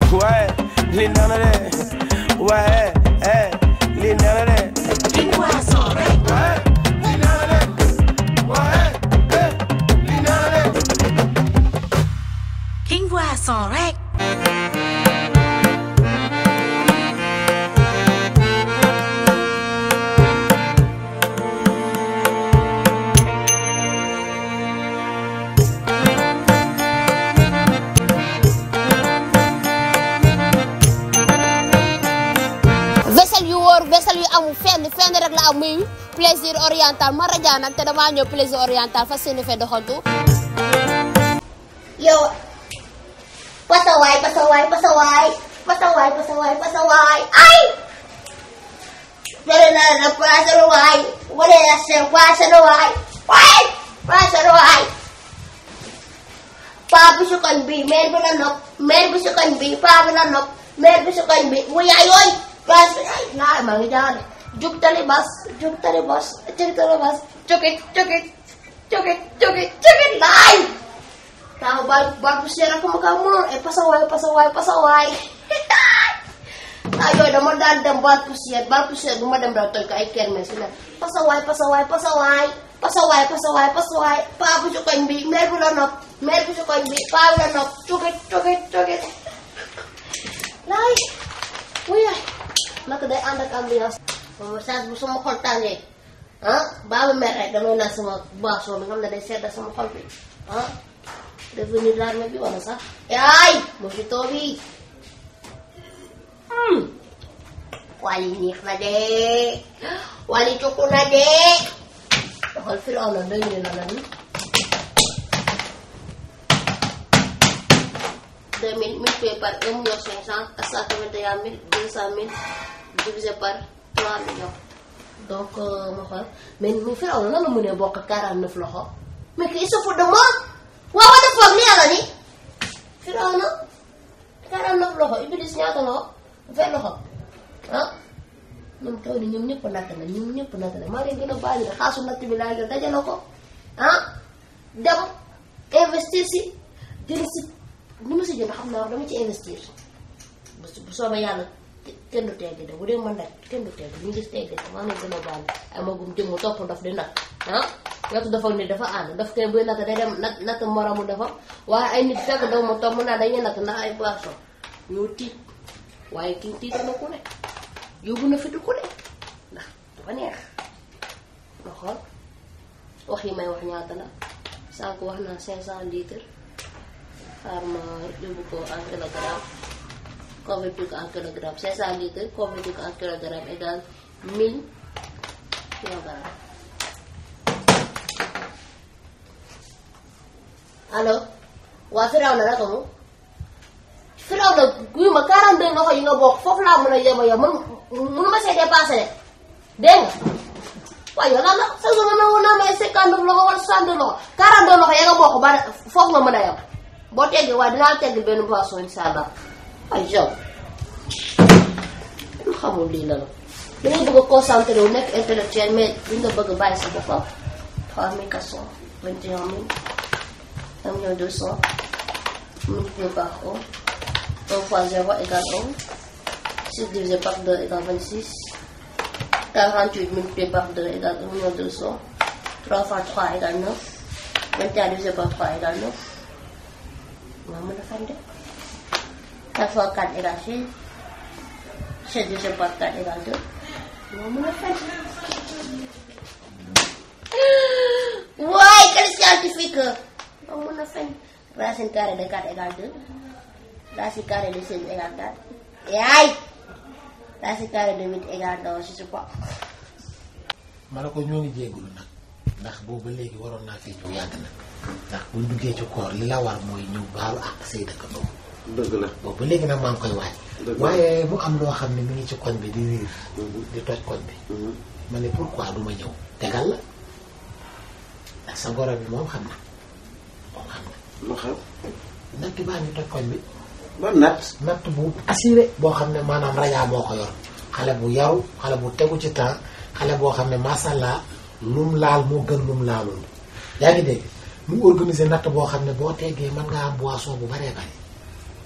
waaye li neex na de waaye eh li neex na de King Boisson rek. waaye li neex na de waaye eh li neex na de King Boisson rek. vaisselle yu wóor vaisselle yu amul fenn fenn rek la am muy plaisir oriental ma rajaa nag te damaa ñëw plaisir oriental fas yéene fee doxantu. yow pasawaay pasawaay pasawaay pasawaay pasawaay pasawaay ay. jërë naa la pasawaay wala la seen pasawaay waay pasawaay. paa bi su koñ bi mère bi la nopp mère bi su koñ bi paa bi la nopp mère bi su koñ bi mu yaay yooy gas bi ay naa maa ngi jaane jug tali bas jug tali bas jug tali bas jogit jogit jogit jogit jogit laay taw ba ba bu seera ko ma ka mo e pasawaay pasawaay pasawaay ah yooyu dama daan dem baal poussière baal poussière bu ma dem daw toj ko ay kermesse la pasawaay pasawaay pasawaay pasawaay pasawaay pasawaay paa bu su koñ bi mère bi la nopp mère bi su koñ bi paa bi la nopp jogit jogit jogit laay wuyaay naka day ànd ak ambiance moom saa bu sama xol tàngee ah baaba mer rek damay naan sama boisson bi nga xam ne day sedda sama xol bi ah devenir l'armée bi wala sax yaay mojito bi wali neex na de wali cukku na de xool fi raw na doy ne na lan deux mille multiplié par un million cinq cent à cent quatre-vingt-un mille deux cent mille divisé par trois millions donc ma xool mais mais fi raw na nan la mënee bokk quarante neuf loxo mais que il se fout de moi waaw wa foog ni yàlla ni fi raw na quarante neuf loxo Iblis ñaata loxo vingt loxo ah ñoom taw ni ñoom ñëpp natt na ñoom ñëpp natt na maa leen gën a bàyyi de xaasu natt bi laa jël dajale ko ah dem investir si jël si ni ma si jënd xam naa dama ci investir bu bu soobee yàlla kenn du tegg de bu dee man nag kenn du tegg ñu gis tegg de maa leen gën a bàyyi ay magum jëmm topp ndof di nat ah wetu dafa ni dafa ànd daf koy buy natt day dem nat natt moromu dafa waaye ay nit fekk daw ma topp naa dañuy natt ndax ay boisson ñoo tiit waaye kii tiit na ku ne yóbbu na fitu ku ne ndax dafa neex ma xool wax yi may wax ñaata la sànq wax naa 500 litres xaar ma yóbbu ko en kilogramme convertir ko en kilogramme 500 litres convertir ko en kilogramme égal 1000 kilogrammes allo waa Firaw na naka mu Firaw na guy ma 42 loxo yi nga bokk foofu laa mën a yem a yem mën mënu ma see dépassé de dégg nga waaye yow lan la sa zone na woon naa may 50 loxo wala 60 loxo 42 loxo ya nga bokk ba foofu nga mën a yem boo teggee waaye dinaa tegg benn boisson incha allah ay yow lu xamul lii la la da ngay bëgg a concentré wu nekk intellectuel mais li nga bëgg a bàyyi sa boppam 3400 21 000 1 million 200 multiplié par 1 1 fois 0 égale 1 6 divisé par 2 égale 26 48 multiplié par 2 égale 1 million 200 3 fois 3 égale 9 21 divisé par 3 égale 9 maa mën a fan de 4 fois 4 égale 16 16 divisé par 4 égale 2 maa mën a fan waaye quel scientifique maa mën a fan racine carrée de 4 égale 2 racine carrée de 16 égale 4 yaay racine carrée de 8 égale 2 je sais pas ma ne ko ñoo ngi jéggulu nag ndax boobu ba léegi waroon naa fii ñu yàgg na ndax buñ duggee ci koor li la war mooy ñu baalu ak say dëkkandoo dëgg la boobu ba léegi nag maa ngi koy waaj Dëgg la. waaye mu am loo xam ne mi ngi ci koñ bi di riir di toj koñ bi Mhm. ma ne pourquoi du ma ñëw tegal la ndax sa goro bi moom xam na moom xam na lu xew natt baa ngi toj koñ bi ba nat natt bu assuré boo xam ne maanaam rajaa moo ko yor xale bu yaru xale bu tegu ci temps xale boo xam ne masàllaa lum laal moo gën lum laalul yaa ngi dégg mu organiser natt boo xam ne boo teggee mën nga am boisson bu baree bari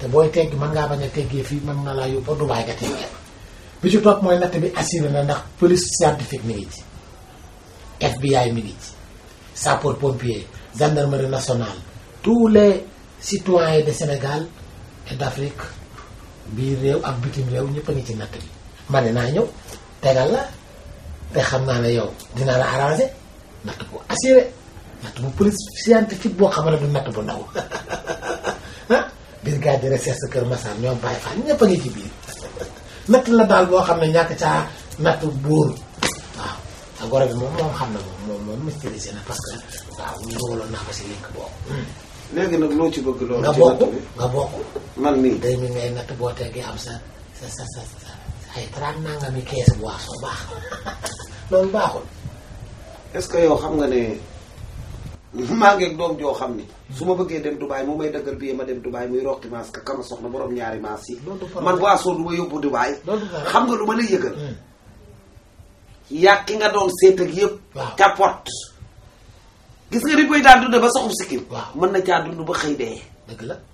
te booy teggi mën ngaa bañ a teggee fii mën na laa yóbbu ba Dubaay nga teggee bi ci topp mooy natt bi assuré na ndax police scientifique mi ngi ci FBI mi ngi ci sapeur pompier gendarmerie nationale tous les citoyens de Sénégal et d'Afrique biir réew ak bitim réew ñëpp a ngi ci natt bi ma ne naa ñëw tegal la te xam naa ne yow dina la arrangé natt bu assuré natt bu police scientifique boo xam ne du natt bu ndaw ah brigade de recherche Kër Massar ñoom Baye Fall ñëpp a ngi ci biir natt la daal boo xam ne ñàkk caa natt buur waaw sa goro bi moom moom xam na moom moom moom maîtrisé na parce que waaw ñu dugaloon naa ko si link boobu léegi nag loo ci bëgg loolu nga ci bokk natt bi nga bokk man mii day mi ngay natt boo teggee am sa sa sa sa sa ay trente nangami kees boisson baax loolu baaxul est-ce que yow xam nga ne maa ngi ak doom joo xam ni su ma bëggee dem Dubaay moo may dëggal bii ma dem Dubaay muy roqi maas ka kama soxna borom ñaari maas yi Loolu du problème. man boisson du ma yóbbu Dubaay Loolu du problème. xam nga lu ma lay yëgal Hmm. yàq ki nga doon seet ak yëpp Waaw. capote gis nga ni koy daan dund ba soxum sikkim Waaw. mën na caa dund ba xëy dee dëgg la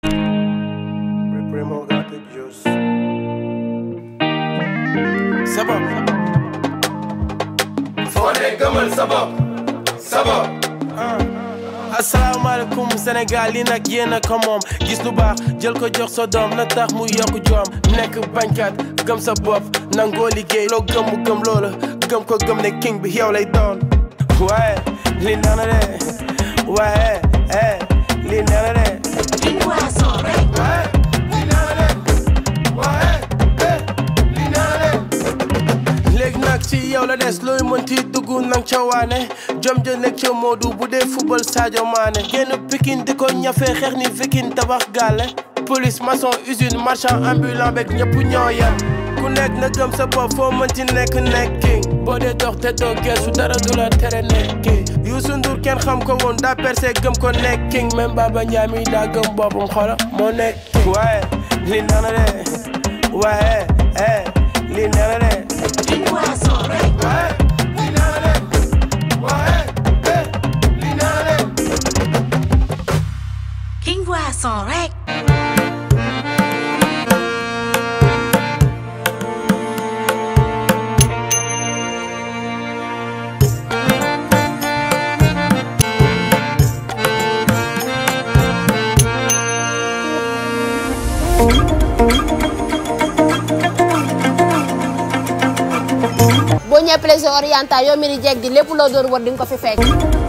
Primo got the juice. Sabab. foo ne gëmal sa bopp sa bopp asalaamaaleykum Sénégal yi nag yéen a ko moom gis lu baax jël ko jox sa doom na tax mu yokk joom nekk bañkat gëm sa bopp nangoo liggéey loo gëm mu gëm loola gëm ko gëm ne king bi yow lay doon waaye li nana de waaye eh li nana de King Boisson rek. léegi nag ci yow la des looy mënti dugg nang ca waane jom ja nekk ca Modou bu dee football Sadio Mané génn Pikine di ko ñafe xeex ni vikin tabax gàlle police maçon usine marchand ambulant beeg ñëpp ñoo yem ku nekk na gëm sa bopp foo mënti nekk nekki boo dee dox te doo geesu dara du la tere nekki Youssou Ndour kenn xam ko woon daa percé gëm ko nekki même Baba Ndiaye mi daa gëm boppam xola moo nekk waaye li nana de waaye eh li nana de King Boisson rek. King Boisson rek. boo ñëwee plaisir oriental yow mi di jeeg di lépp loo doon war di nga ko fi fekk.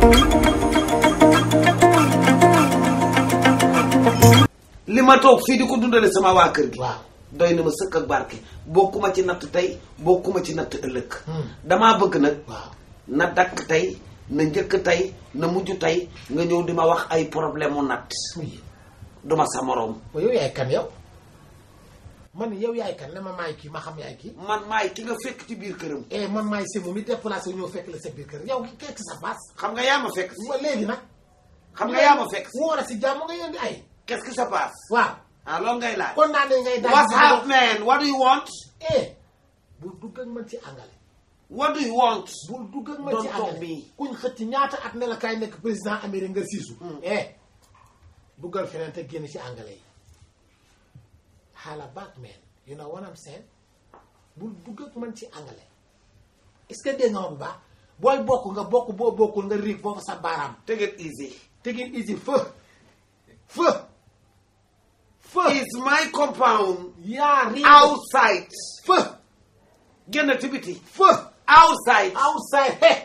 li ma toog fii di ko dundale sama waa kër gi waaw doy na ma sëkk ak barke bokkuma ci natt tey bokkuma ci natt ëllëg Hmm. damaa bëgg nag waaw na dakk tey na njëkk tey na mujj tey nga ñëw di ma wax ay problème mu natt muy duma sa moroom ba yow yaay kan yow man yow yaay kan ne ma maay kii ma xam yaay kii man maay ki nga fekk ci biir këram eh man maay semu mi déplacé wu ñëw fekk la sa biir kër yow ki kekk sa baas xam nga yaa ma fekk si ma léegi nag xam nga yaa ma fekk si woor a si jàmm nga yónni ay qu'est-ce qui se passe waaw ah loolu ngay laaj kon naa ne ngay daal what's up man what do you want eh bul dugg ak man ci àngale what do you want bul dugg ak man Don't ci talk àngale me. kuñ xëcc ñaata at ne la kaay nekk président Amérique nga siisu eh duggal feneen te génn ci àngale yi xaala back man you know what I'm saying bul dugg ak man ci àngale est-ce que dégg nga ma bu baax booy bokk nga bokk boo bokkul nga riig foofu sa baaraam take it easy tegin easy feu feu feu it's my compound yaa riig outside feu génn ci biti feu outside outside he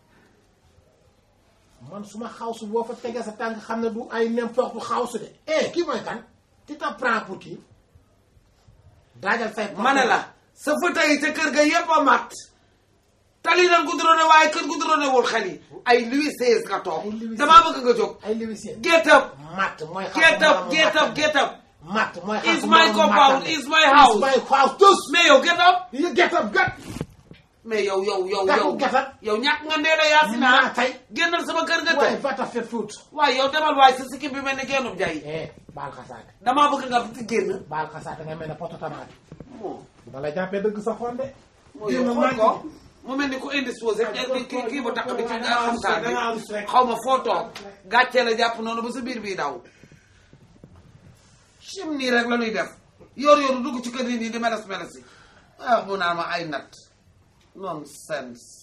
man suma xawsu boo fa tegee sa tànk xam ne du ay n'importe xawsu de eh kii mooy kan tu te prends pour qui daajal say ma ne la sa fauteuil yi ca kër ga yépp a mat tali nan gudrone waaye kër gudrone wul xel yi ay Louis XVI nga toog Ay Louis damaa XVI. bëgg nga jóg ay liwisien get up matt mooy xam get up get up get up matt mooy xam It's my compound, it's my house. it's my house tous mais yow get up you get up get mais yow yow yow Gàtt yow gàttal. yow ñàkk nga nee na Yacine Maa ah tey. génnal sama kër nga waaye tey va ta faire foot waaye yow demal waaye sa sikkim bi mel ni gennub jay eh baal xasaate damaa bëgg nga génn baal xasaate nga mel ne poto tomate moo da la jàppee dëgg sa xonde moo yow xool ko mu mel ni ku indisposé kii kii kii bu takk bi ci nga xam saa bi xaw ma foo toog gàccee la jàpp noonu ba sa biir bii daw sim nii rek la ñuy def yor yor dugg ci kër yi nii di meles meles yi ah mu naan ma ay nat nonsense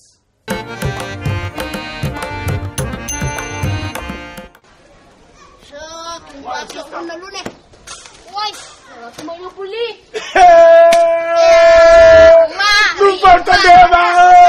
waaw xam na lu ne waay su ma yóbbu lii lu bon ko dee ba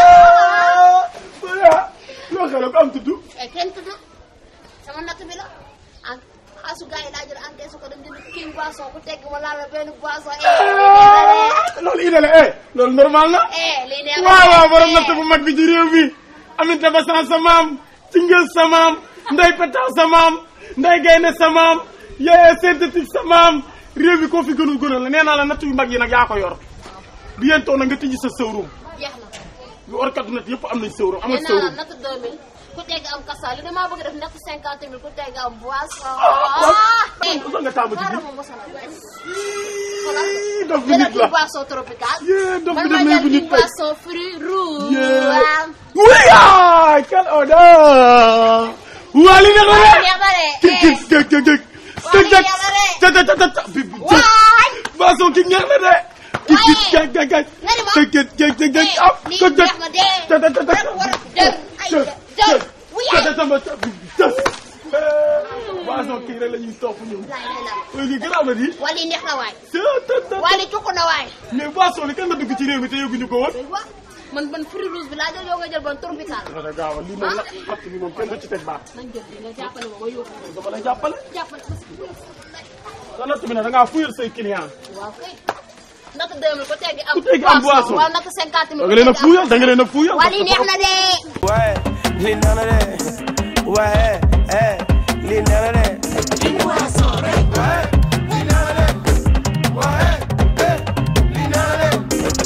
loo xale ko am tudd eh kenn tudd sama natt bi la en xaasu gars yi laa jël encaisse ko dem jënd king boisson ku tegg ma laal la benn boisson eh loolu idée eh loolu normal na eh lii neex waaw waaw borom natt bu mag bi ci réew mi amit dafa san sa maam ci ngës sa maam nday petaw sa maam nday gaynde sa maam yee synthétique sa maam réew mi koo fi gënul gënal la nee naa la natt yu mag yi nag yaa ko yor bi yéen toog na nga tijji sa sëwrum jeex na yu orkatu natt yëpp am nañ sëwrum am nee nga naa la sëwrum natt 2000 ku tegg am kasa li damaa bëgg def natt 50 000 ku tegg am boisson waaw usa nga taamu ci xaaral bi ma mosal la benn Ii, dof bi jëlal nit la king boisson tropical Yee, dof bi man dem ma na jël yóbbu king nit kay. boisson fruit rouge Yee. waaw wuyaay quelle odeur waa li neex na de neex na de kik kik kik kik kik Waa kik li kik neex na de. ta ta ta ta bi bi waay boisson kik neex na de kik kik Waaye. kik kik kik nga ni ma kik kik kik kik kik Eh, ah lii kik kik neex na de. ta ta ta ta Rek war a jël. Ay, jël jël. jël Wuyaay. ta ta ta ta bi bi tas boisson kik rek la ñuy topp ñun laay lay la léegi garaaw na di waa lii neex na waay ta ta ta waa lii cukk na waay mais boisson li kan nga dugg ci réew mi te yëguñu ko woon waa man man fruit rouge bi laa jël yow nga jël ban tropical dana gaaw a lii moom la natt bi moom kenn du ci teg baat nañ jël bi nga jàppale ma ma yóbbu dama lay jàppale jàppale ma si sa natt bi nag da ngaa fuyal say client waaw kay natt 2000 ku tegg am Ku tegg am boisson. waaw natt 50 000 da nga leen a fuyal da nga leen a fuyal waa lii neex na de waaye li neex na de waaye eh li neex na de King Boisson rek. li neex na de waaye eh li neex na de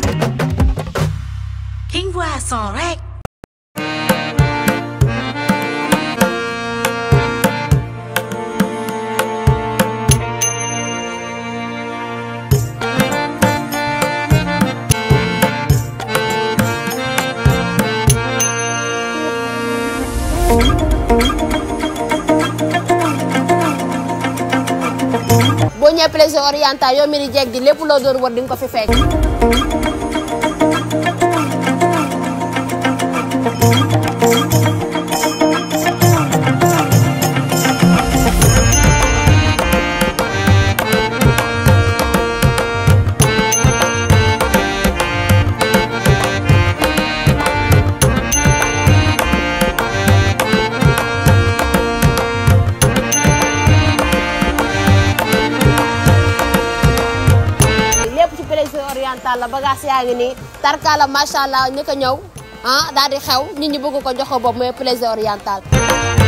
King Boisson rek. boo ñëwee plaisir oriental yow mi di jeeg di lépp loo doon war di nga ko fi fekk lépp ci plaisir oriental la bagage yaa ngi nii tarkala macha allah ñu ko ñëw ah daal di xew nit ñi bëgg ko jox ko bopp mooy plaisir oriental